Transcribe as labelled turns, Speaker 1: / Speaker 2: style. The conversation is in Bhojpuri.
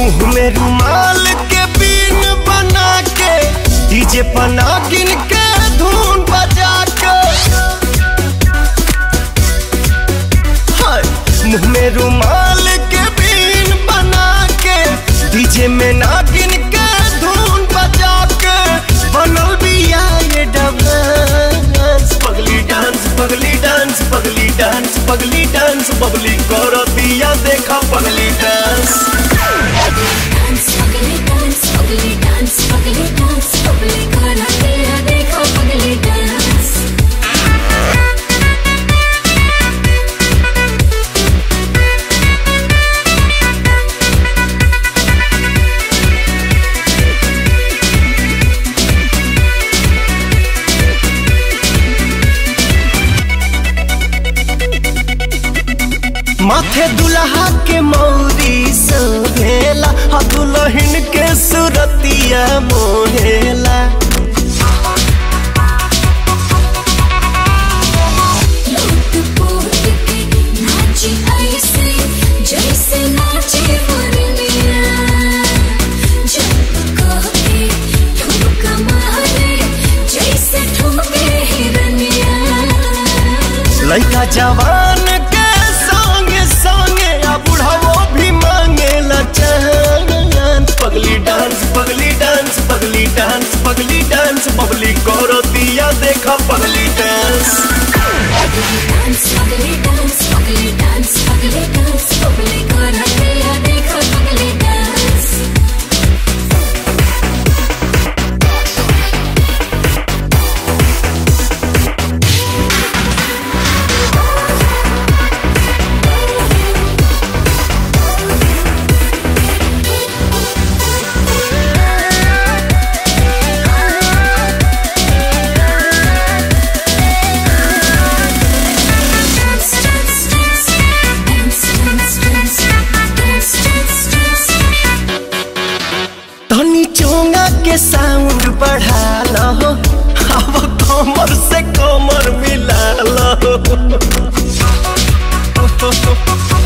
Speaker 1: मुंह में रुमाल के बीन बना के डीजे पना गिन के धुन बजा के हाय, मुंह में रुमाल के बीन बना के डीजे में नागिन के धुन बजा के बनल बिया ये डांस पगली डांस पगली डांस पगली डांस पगली डांस बबली करो दिया देखा पगली डांस
Speaker 2: डांस पगले डांस पगले डांस पगले डांस पगले करा तेरा देखो पगले डांस
Speaker 1: माथे दुल्हा के मौरी सोहेला आ दुल्हन के सुरतिया मोहेला
Speaker 2: लूट पोट के नाची ऐसे जैसे नाचे मुरलिया जब कह के ठुमका मारे जैसे ठुमके हिरनिया
Speaker 1: लड़का जवान के संगे संगे आ बुढ़ावो भी मांगेला चांद पगली डांस पगली डांस पगली डांस पगली डांस बबली करो दिया देखा पगली डांस
Speaker 2: डांस पगले डांस पगले डांस पगले डांस पगले करा तेरा देखो पगले dance Dance, dance, dance, dance, dance, dance, dance, dance, dance.
Speaker 1: तनी चोंगा के साउंड बढ़ा लो अब कमर से कमर मिला लो